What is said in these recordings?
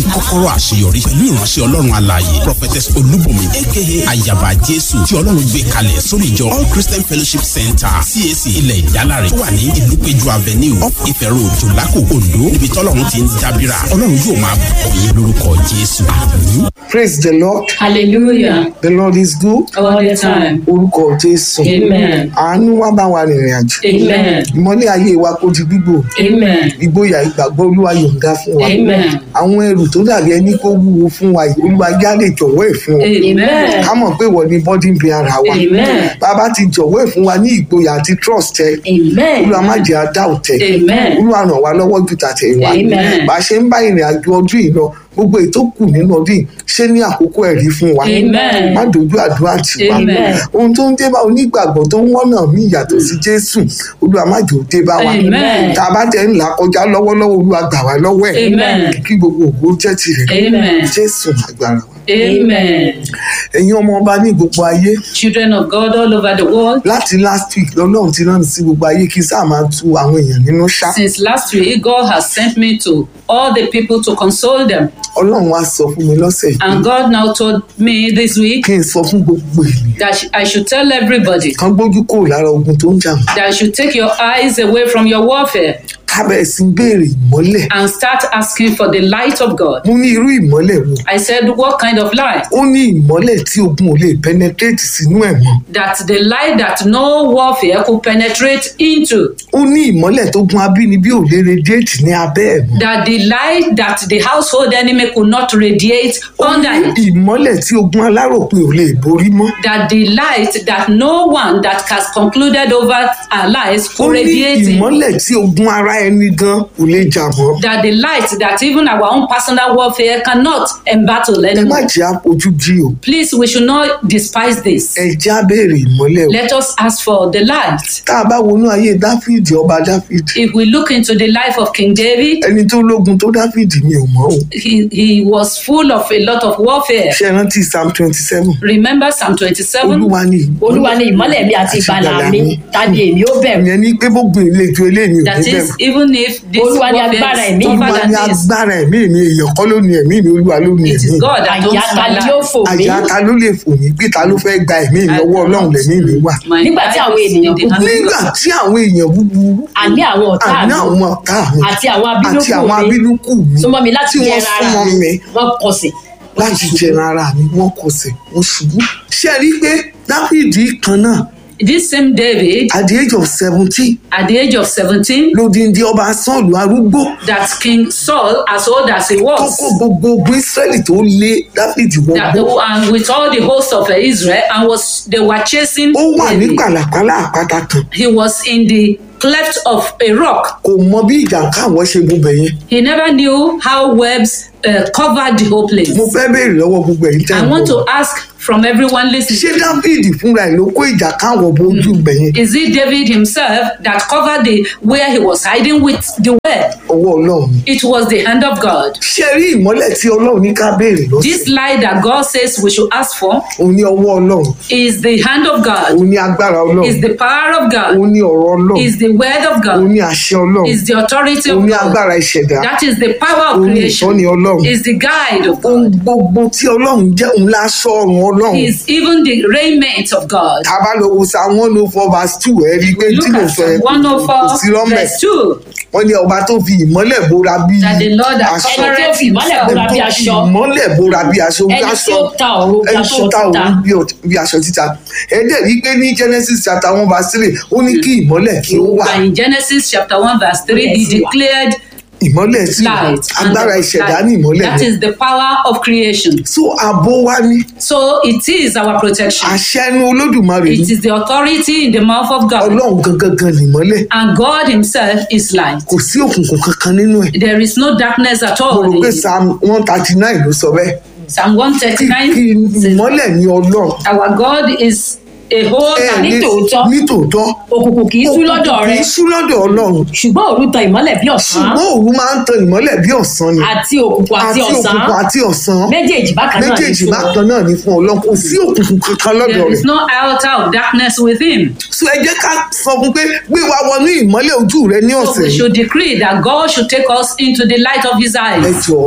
kọ́kọ́rọ́ àṣeyọrí pẹ̀lú ìránṣẹ́ ọlọ́run alààyè prophetess olúbùnmi aka ayaba jésù tí ọlọ́run gbé kalẹ̀ sórí ìjọ all christian fellowship center cac ilẹ̀ ìdálárè tó wà ní ìlúpéjú avenue up ife road jòlákò ondo níbi tọ́lọ́run ti ń dábìrà ọlọ́run yóò máa bùkún yín lórúkọ jésù àmín. praise the lord Hallelujah. the lord is good All the time. orúkọ jésù Amen. àánú wá bá wa rìnrìn àjò Amen. ìmọ́lẹ̀ ayé wa kó di gbígbò Amen. ìgboyà ìgbàgbọ́ olúwa yọ̀ǹda fún wa Amen. àwọn ẹrù tó dàbí ẹni kó wúwo fún wa yìí olúwa já lè jọ̀wọ́ ẹ̀ fún wa Amen. ká mọ̀ pé wọ́n ní bọ́dí ń bi ara wa Amen. bàbá ti jọ̀wọ́ ẹ̀ fún wa ní ìgboyà àti trust ẹ Amen. olúwa má jẹ́ adá òtẹ́ Amen. olúwa ràn wá lọ́wọ́ ju tàtẹ̀yìnwá Amen. bá a ṣe ń bá ìrìn àjò ọdún yìí lọ gbogbo èyí tó kù nínú ọdún yìí ṣé ní àkókò ẹ̀rí fún wa Amen. má dojú àdúrà tì wá Amen. ohun tó ń dé bá onígbàgbọ́ tó ń wọ́nà mí ìyàtọ̀ sí jésù olúwa má jò dé bá wa Amen. tá a bá tẹ̀ ń là kọjá lọ́wọ́lọ́wọ́ olúwa gbà wá lọ́wọ́ ẹ̀ Amen. kí gbogbo ògbó jẹ́ tirẹ̀ Amen. jésù agbára wa Amen. ẹ̀yin ọmọ ọba ní gbogbo ayé Children of God all over the world. láti last week lọ́lọ́run ti rán mi sí gbogbo ayé kí sáà máa tu àwọn èèyàn nínú ṣá Since last week, God has sent me to all the people to console them. ọlọ́run wá sọ fún mi lọ́sẹ̀ yìí And God now told me this week kí n sọ fún gbogbo ènìyàn that sh- I should tell everybody kan gbójú kúrò lára ogun tó ń jà wọ́n that you should take your eyes away from your warfare kábẹ̀ sí ń béèrè ìmọ́lẹ̀ and start asking for the light of God. mo ní irú ìmọ́lẹ̀ wo I said, What kind of light? ó ní ìmọ́lẹ̀ tí ogun ò lè penetrate sínú ẹ̀ mọ́ That the light that no warfare could penetrate into. ó ní ìmọ́lẹ̀ tó gun abínibí ò lè radiate ní abẹ́ ẹ̀ mọ́ That the light that the household enemy could not radiate ó ní under it. ìmọ́lẹ̀ tí ogun aláròpin ò lè borí mọ́ That the light that no one that has concluded over our lives ó could ní radiate in. ìmọ́lẹ̀ tí ogun ara ẹni gan kò lè jà mọ́ That the light that even our own personal warfare cannot embattle ẹ má anymore. jẹ́ àpọ̀jù jí o Please, we should not despise this. ẹ já béèrè ìmọ́lẹ̀ o Let us ask for the light. tá a bá wọnú ayé dáfídì ọba dáfídì If we look into the life of King David, ẹni tó lógun tó dáfídì mi ò mọ̀ o he, he was full of a lot of warfare. ṣe rántí psalm twenty seven Remember Psalm 27? olúwa ni olúwa ni ìmọ́lẹ̀ mi àti ìgbàlà mi ta ni èmi ó bẹ̀rù ìyẹn ní pé gbogbo ìletò eléyìí ò That ní is, bẹ̀rù even if this Olúwa ni warfare agbára is ẹ̀mí, tougher olúwa than ní this, agbára ẹ̀mí mi èèyàn kọ́ ló ní ẹ̀mí mi olúwa ló ní it ẹ̀mí is mi God that owns àyà ta my ni yóò life. fò mí àjà ta ló lè fò mí pé ta ló fẹ́ gba ẹ̀mí mi lọ́wọ́ ọlọ́run lẹ̀mí mi wà My Nígbà tí life àwọn is in ènìyàn the hand of nígbà God. tí àwọn èèyàn búburú àní àwọn ọ̀tá àní mi àwọn ọ̀tá mi àti àwọn àti àwọn abínúkù mi abínúkù mi súnmọ́ mi láti tí wọ́n jẹran ara súnmọ́ mi mi wọ́n kọsẹ̀ láti jẹran ara mi wọ́n kọsẹ̀ wọ́n ṣubú ṣé ẹ rí i pé dáfídì kan náà This same David, at the age of seventeen at the age of 17, lódìndí ọba sọ́ọ̀lù arúgbó that King Saul, as old as he tó was, kó gbogbo ogun israẹli tó lé dáfídì that wọgbó the, and with all the host of Israel, and was they were chasing ó wà ní David. pàlàpàlà àpáta kan He was in the cleft of a rock. kò mọ bí ìjàǹká àwọn ṣe gun bẹ̀yẹn He never knew how webs uh, covered the whole place. mo fẹ́ béèrè lọ́wọ́ gbogbo ẹ̀yin tẹ́ I ń want bọ̀ to ask from everyone ṣé listening. dáfídì fúnra ẹ̀ ló kó ìjàǹká àwọn bójú bẹ̀yẹn Is it David himself that covered the where he was hiding with the web? ọwọ́ ọlọ́run ni. It was the hand of God. ṣé rí ìmọ́lẹ̀ tí ọlọ́run ní ká béèrè This lọ́sẹ̀ light that God says we should ask for òun ní ọwọ́ ọlọ́run is the hand of God, òun ní agbára ọlọ́run is the power of God, òun ní ọ̀rọ̀ ọlọ́run is the word of òun God, ní àṣẹ ọlọ́run is the authority òun of ní God. agbára ìṣẹ̀dá That is the power of òun ní ìtọ́ni creation, ọlọ́run is the guide of ohun God, gbogbo tí ọlọ́run jẹ́ òun láṣọ ọ̀run ọlọ́run is even the raiment of God. tá a bá lọ wo sa one oh four verse two ẹ rí i pé Look tí mo at sọ yẹn Psalm kò sí 104 rọ́mẹ̀ verse 2 wọ́n ní ọba tó fi ìmọ́lẹ̀ bóra bí that the Lord that aṣọ ẹni tí ó fi ìmọ́lẹ̀ bóra bí Ẹni tó fi aṣọ ìmọ́lẹ̀ bóra bí aṣọ ẹni tí aṣọ ó ta ọ̀run bí ẹni aṣọ tó ta títa òun bí ọ- bí aṣọ títa ẹ dẹ̀ rí i pé ní genesis chapter one verse three ó ní kí ìmọ́lẹ̀ kí ó wà But in Genesis chapter 1 verse 3 he Yes, you are. declared ìmọ́lẹ̀ sí wà light. and agbára the ìṣẹ̀dá light. ní ìmọ́lẹ̀ That yẹn is the power of creation. so àbò wa ní So it is our protection. àṣẹ ẹnu olódùmarè ní It is the authority in the mouth of God. ọlọ́run gangan gan nìmọ́lẹ̀ And God Himself is light. kò sí òkùnkùn kankan nínú ẹ̀ There is no darkness at mo all. rò in pé it. psalm one thirty nine ló sọ bẹ́ẹ̀ Psalm kí kí 139 says, ìmọ́lẹ̀ ní ọlọ́run Our God is a whole ẹ and ní ní- tòótọ́. ní tòótọ́ òkùnkùn kì í sú lọ́dọ̀ Òkùnkùn rẹ kì í sú lọ́dọ̀ ọlọ́run ṣùgbọ́n òru tan ìmọ́lẹ̀ bí ọ̀sán ṣùgbọ́n òru máa ń tan ìmọ́lẹ̀ bí ọ̀sán ni àti òkùnkùn àti ọ̀sán òkùnkùn àti ọ̀sán méjèèjì bákan náà ní méjèèjì fún bákan náà ní fún ọlọ́run kò sí òkùnkùn kankan lọ́dọ̀ There rẹ̀ is no iota of darkness with him. so ẹ jẹ́ ká sọ fún pé gbé wa wọnú ìmọ́lẹ̀ ojú rẹ ní So ọ̀sẹ̀ we yìí should decree that God should take us into the light of his ẹ eyes. jọ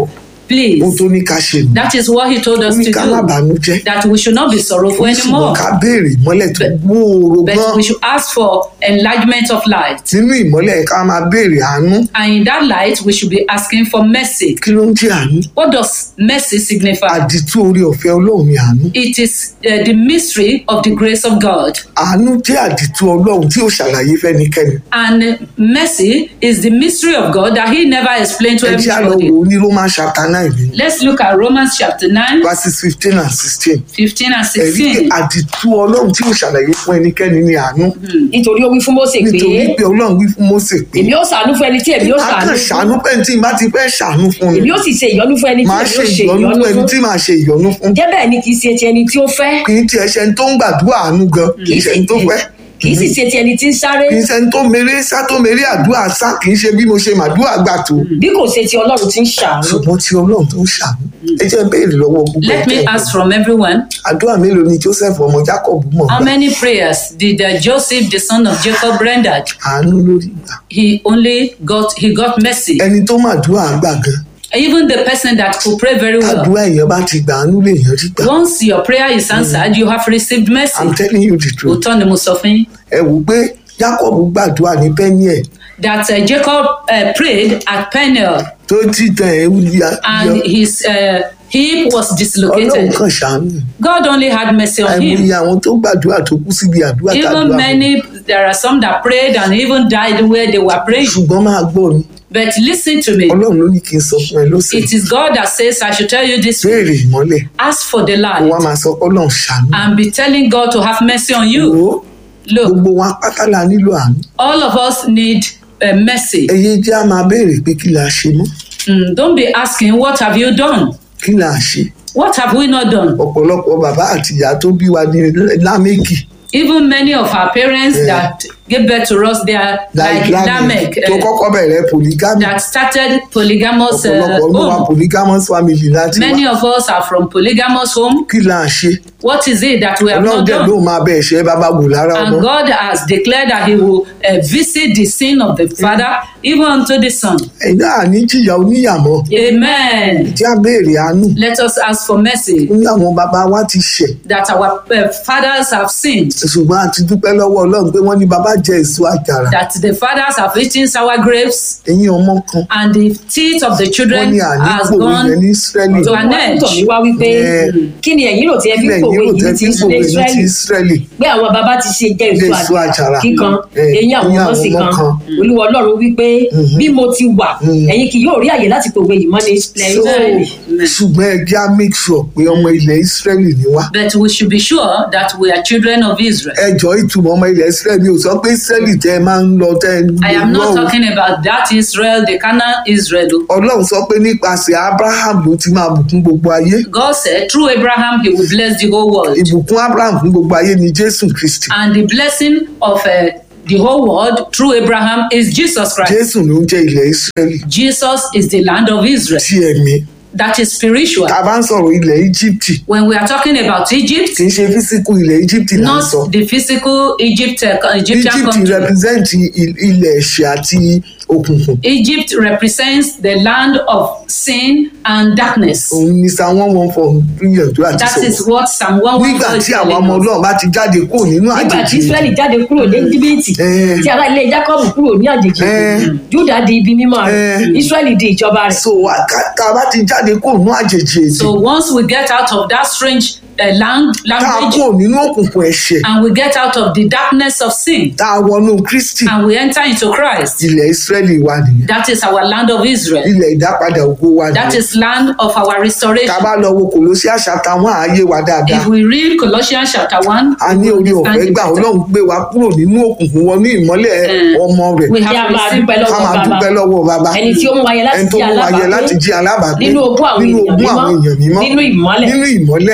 please. ohun tó ní ká ṣe nù That is what he told ó us ní to ká má do. bànújẹ́ That we should not be sorrowful ó ní ṣùgbọ́n anymore. ká béèrè ìmọ́lẹ̀ tó gbòòrò gan But we should ask for enlargement of light. nínú ìmọ́lẹ̀ ká máa béèrè àánú And in that light, we should be asking for mercy. kí ló ń jẹ́ àánú What does mercy signify? àdìtú orí ọ̀fẹ́ ọlọ́run ni àánú It is uh, the mystery of the grace of God. àánú jẹ́ àdìtú ọlọ́run tí ó ṣàlàyé fẹ́nikẹ́ni And mercy is the mystery of God that he never explained to ẹ jẹ́ àlọ́ everybody. wo ní roman chapter nine ní Let's look at Romans chapter 9, verses fifteen and sixteen 15 and ẹ̀rí pé 16. àdìtú ọlọ́run tí ó ṣàlàyé fún ẹnikẹ́ni ní àánú nítorí ó wí fún Mósè pé nítorí pé ọlọ́run wí fún Mósè pé èmi ó ṣàánú fún ẹni tí èmi ó má kàn ṣàánú ṣàánú fún pé tí n bá ti fẹ́ ṣàánú fún mi èmi ó sì ṣe ìyọ́nú fún ẹni tí màá èmi ṣe ó ṣe ìyọnu ìyọ́nú fún ẹni tí fún màá ṣe ìyọnu fún jẹ́ bẹ́ẹ̀ ni kì í ṣe ti ẹni tí ó fẹ́ kì í tiẹ̀ ṣe ẹni tó ń gbàdúrà àánú gan kì í ṣe ẹni tó fẹ́ kì í sì ṣe ti ẹni tí ń sáré kì í ṣe ẹni tó mèrè sá tó mèrè àdúrà sá kì í ṣe bí mo ṣe màdúrà gbà tó bí kò ṣe ti Ọlọ́run tí ń ṣàánú ṣùgbọ́n tí ọlọ́run tó ń ṣàánú ẹ jẹ́ béèrè lọ́wọ́ gbogbo Let me ẹ̀jẹ̀ ask from everyone àdúrà mélòó ni Joseph ọmọ Jacob mọ̀ how gbà many prayers did uh, Joseph, the son of Jacob, rendered? àánú lórí gbà He only got he got mercy. ẹni tó màdúrà gbà gan Even the person that could pray very well. àdúrà èèyàn bá ti gbà àánú lè yàn rí gbà Once your prayer is answered, you have received mercy. I'm telling you the truth Òótọ́ ni mo sọ fún yín. ẹ wò pé Jacob gbàdúrà ní Peniel That uh, Jacob uh, prayed at Peniel tó ti tàn ẹ́ ya and his uh, hip was ọlọ́run dislocated. kan ṣàánú God only had mercy on him. àìmọye àwọn tó gbàdúrà tó kú síbi àdúrà Even tàdúrà many, there are some that prayed and even died where they were praying. ṣùgbọ́n máa gbọ́ ni But listen to me. ọlọ́run ló ní kí n sọ fún ẹ lọ́sẹ̀ It is God that says, I should tell you this. béèrè ìmọ́lẹ̀ Ask for the kó wá light máa sọ pé ọlọ́run ṣàánú and be telling God to have mercy on wò you. ó Look, gbogbo wa pátá la nílò àánú all of us need uh, mercy. ẹyẹ jẹ́ á máa béèrè pé kí la ṣe mọ́ Mm, don't be asking, What have you done? kí la ṣe What have we not done? ọ̀pọ̀lọpọ̀ bàbá àti ìyá tó bí wa ní lámẹ́kì Even many of our parents Yeah. that gave birth to us, they are like Lamech, tó uh, kọ́kọ́ bẹ̀rẹ̀ polygamy that started polygamous uh, ọ̀pọ̀lọpọ̀ ló wà home. polygamous family láti Many wá of us are from polygamous home. kí la ṣe What is it that we have ọlọ́run not dẹ̀ ló done? máa bẹ̀ ṣẹ́ bàbá wò lára ọmọ And God has declared that He will uh, visit the sin of the father even unto the son. ẹ̀dá àní jìyà oníyàmọ́ Amen. tí a béèrè àánú Let us ask for mercy ní àwọn bàbá wa ti ṣẹ̀ that our uh, fathers have sinned, ṣùgbọ́n a ti dúpẹ́ lọ́wọ́ ọlọ́run pé wọ́n ní bàbá jẹ èso àjàrà that the fathers have eaten sour grapes, ẹ̀yìn ọmọ kan and the teeth of the wọ́n children ní àní has pòwe gone yẹn ní Ísírẹ́lì to an wọ́n edge. tọ̀ mí wá wípé Yeah. kí ni ẹ̀yin rò tí ẹ fi ilẹ̀ pòwe yìí ò yìí tẹ́ ti tí sílé pòwe ní ti Ísírẹ́lì Ísírẹ́lì pé àwọn bàbá ti ṣe jẹ Jẹ èso èso àjàrà. àjàrà kíkan Eh, eyín àwọn eyín ọmọ àwọn sì ọmọ kan kan. olúwa ọlọ́run wípé bí mo ti wà ẹ̀yin kì yóò rí àyè láti pòwe yìí mọ́ ní ilẹ̀ So, Ísírẹ́lì ṣùgbọ́n ẹ jẹ́ á make sure pé ọmọ ilẹ̀ Ísírẹ́lì ni wá But we should be sure that we are children of Israel. ẹ jọ ìtumọ̀ ọmọ ilẹ̀ Ísírẹ́lì ò sọ pé Ísírẹ́lì tẹ́ ẹ máa ń lọ tẹ́ ẹ ń I am not lọ o. talking about that Israel, the Canaan Israel. Ọlọ́run sọ pé nípasẹ̀ Abraham ló ti máa bùkún gbogbo ayé God said through Abraham he will bless the whole world. ìbùkún Abraham fún gbogbo ayé ni Jésù Kristi And the blessing of uh, the whole world through Abraham is Jesus Christ. Jésù ló ń jẹ́ ilẹ̀ Ísírẹ́lì Jesus is the land of Israel. tí ẹ̀mí That is spiritual. tá a bá ń sọ̀rọ̀ ilẹ̀ Íjíbítì When we are talking about Egypt, kì í ṣe físíkù ilẹ̀ Íjíbítì là ń sọ not the physical Egypt, uh, Egyptian Íjíbítì country. represent il- ilẹ̀ ẹ̀ṣẹ̀ àti òkùnkùn Egypt represents the land of sin and darkness. òun ni sa wọ́n wọ́n fọ gbìyànjú àti That is sọ̀rọ̀ what Psalm 114 nígbà is tí àwọn telling ọmọ us. Ọlọ́run bá ti jáde kúrò nínú nígbà tí àjèjì Ísírẹ́lì jáde kúrò ní Íjíbítì Eh. tí ará ilé Jákọ́bù kúrò ní àjèjì Eh. Júdà di ibi mímọ́ rẹ̀ Eh. Ísírẹ́lì di ìjọba rẹ̀ so a- ká- tá a bá ti jáde kúrò nínú àjèjì èdè So once we get out of that strange uh, lang- tá a language kúrò nínú òkùnkùn ẹ̀ṣẹ̀ and we get out of the darkness of sin tá a wọnú Kristi and we enter into Christ, ilẹ̀ Ísírẹ́lì wa nìyẹn that is our land of Israel. ilẹ̀ ìdápadà ògo wa That nìyẹn is land of our tá a restoration. bá lọ wo kòlósí àṣà táwọn ààyè wa dáadáa If we read Colossians chapter 1, a ní we orí understand ọ̀fẹ́ it gbà better. Ọlọ́run gbé wa kúrò nínú òkùnkùn wọnú ìmọ́lẹ̀ Eh. ọmọ rẹ̀ we kí a have máa received dúpẹ́ ká lọ́wọ́ máa bàbá dúpẹ́ lọ́wọ́ bàbá ẹni tí ó mú wáyé láti ẹni tó jẹ́ mú wa yẹ láti alábàápín jí alábàápín nínú ogún àwọn nínú ènìyàn ogún àwọn èèyàn mímọ́ nínú ìmọ́lẹ̀ nínú ìmọ́lẹ̀ ẹni tí ó gbà wá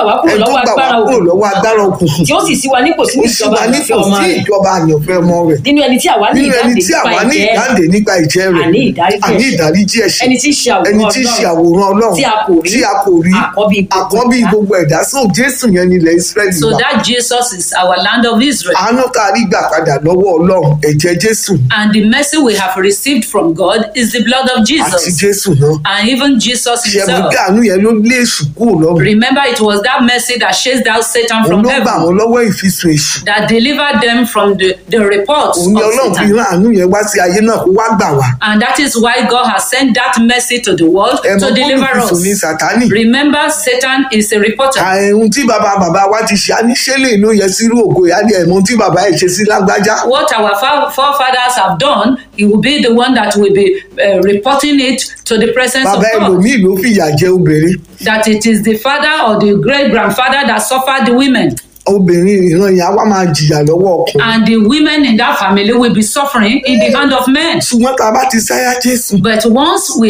wá kúrò ẹni tó lọ́wọ́ gbà wá agbára kúrò òkùnkùn lọ́wọ́ agbára òkùnkùn tí ó sì sí wa nípò sínú ó sì ìjọba wá àyànfẹ́ nípò ọmọ sí rẹ̀ ìjọba àyànfẹ́ ọmọ rẹ̀ nínú ẹni tí àwa ní nínú ẹni ìdáǹdè tí nípa àwa ní ìjẹ́ ìdáǹdè nípa ìjẹ́ rẹ̀ àní ìdáríjì àní ẹ̀ṣẹ̀. ìdáríjì ẹ̀ṣẹ̀ ẹni tí ń ṣe àwòrán ẹni tí ń ṣe Ọlọ́run àwòrán ọlọ́run tí a kò rí tí a kò rí àkọ́bí gbogbo àkọ́bí ẹ̀dá. gbogbo ẹ̀dá so jésù yẹn ni ilẹ̀ israẹli So wà that Jesus is our land of Israel. àánú tá a rí gbà padà lọ́wọ́ ọlọ́run ẹ̀jẹ̀ jésù And the mercy we have received from God is the blood of àti Jesus. jésù náà And even Jesus ṣẹ̀mú himself. bí àánú yẹn ló lé èṣù kúrò lọ́run Remember, it was that mercy that chased out Satan òun from ló gbà heaven, wọ́n lọ́wọ́ ìfisùn èṣù that delivered them from the, the reports òun ni of ọlọ́run fi Satan. rán àánú yẹn wá sí ayé náà kó wá gbà wá And that is why God has sent that mercy to the world ẹ mọ to deliver bólúfisùn ní us. sátánì Remember, Satan is a reporter. àìhun tí bàbá bàbá wa ti ṣe àníṣẹ́lẹ̀ ló yẹ sírú ògo ìyá ni ẹ̀mọ́ tí bàbá ẹ̀ ṣe sí lágbájá What our fa- forefathers have done, he will be the one that will be uh, reporting it to the presence bàbá of God. ẹlòmíì ló fìyà jẹ obìnrin That it is the father or the great grandfather that suffered the women. obìnrin ìran yẹn á wá máa jìyà lọ́wọ́ ọkùnrin And the women in that family will be suffering in the hand of men. ṣùgbọ́n tá a bá ti sáyà jésù But once we